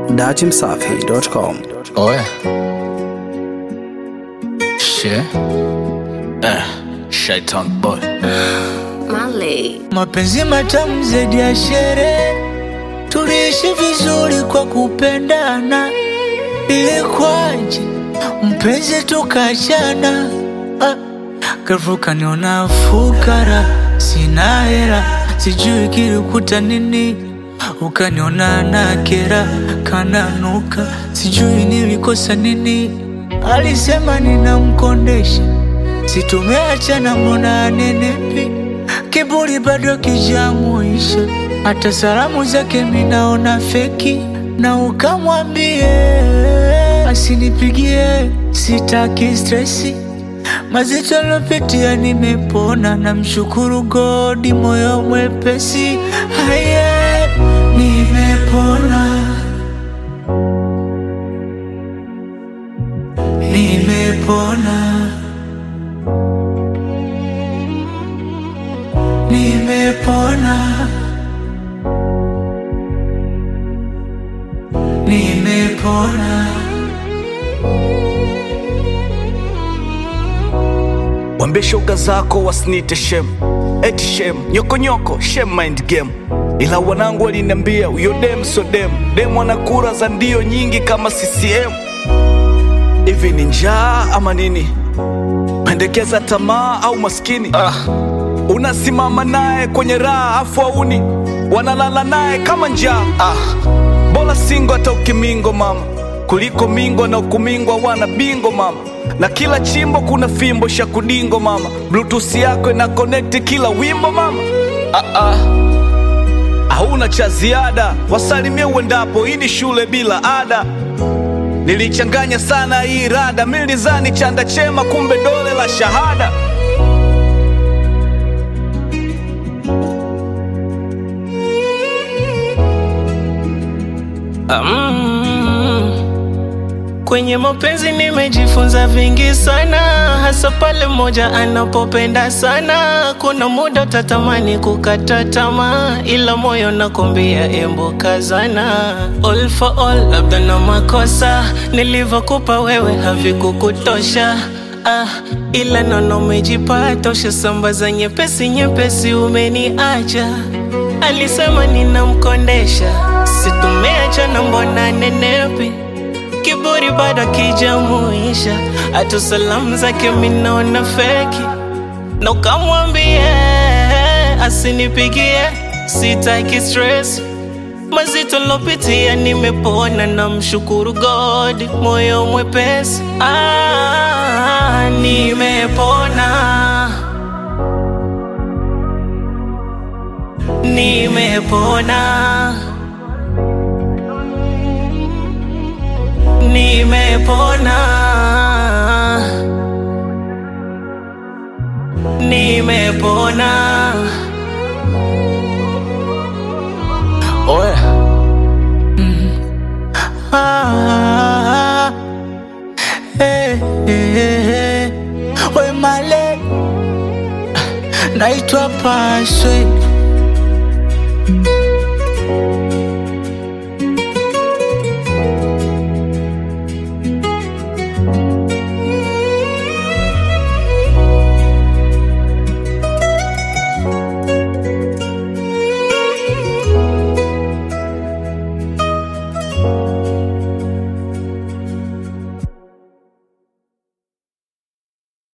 dachimsafi.com. Oya. She. Eh, shaitan boy. Marley. Mapenzi matamu zaidi ya sherehe, tuliishi vizuri kwa kupendana. Ilikuwaje mpenzi tukachana? Ah, ghafla ukaniona fukara, sina hela, sijui kilikuta nini. Ukaniona na kera, kananuka, sijui nilikosa nini. Alisema ninamkondesha, situmeachana, mbona anenepi kiburi bado kijamuisha, hata salamu zake minaona feki, na ukamwambie asinipigie, sitaki stresi mazito lopitia, nimepona, namshukuru godi, moyo mwepesi, haye nimepona, nimepona. Nimepona, nimepona. Wambie shoga zako wasinite shem, eti shem, nyokonyoko shem mind game. Ila wanangu waliniambia huyo dem so dem, dem ana kura za ndio nyingi kama CCM. Hivi ni njaa ama nini? Pendekeza tamaa au maskini? Ah. Unasimama naye kwenye raha afu auni wanalala naye kama njaa. Ah. Bora singo hata ukimingo mama, kuliko mingo na ukumingwa wana bingo mama, na kila chimbo kuna fimbo sha kudingo mama, bluetooth yako ina connect kila wimbo mama. Ah, ah. Hauna cha ziada, wasalimie uendapo, hii ni shule bila ada. Nilichanganya sana hii rada, milizani chanda chema, kumbe dole la shahada. Mm. Kwenye mapenzi nimejifunza vingi sana, hasa pale mmoja anapopenda sana. Kuna muda utatamani kukata tamaa, ila moyo nakwambia embo kazana. All for all, labda na makosa nilivyokupa wewe havikukutosha. Ah, ila nono umejipata, ushasambaza nyepesi nyepesi, umeniacha Alisema ninamkondesha, situmeachana, mbona nenepi? Kiburi bado kijamuisha, hata salamu zake minaona feki, na ukamwambie asinipigie, sitaki stress mazito lopitia, nimepona, na mshukuru God, moyo mwepesi. Ah, nimepona Nimepona, nimepona, nimepona. Oya. Ah, eh, eh, eh. We male naitwa Paswe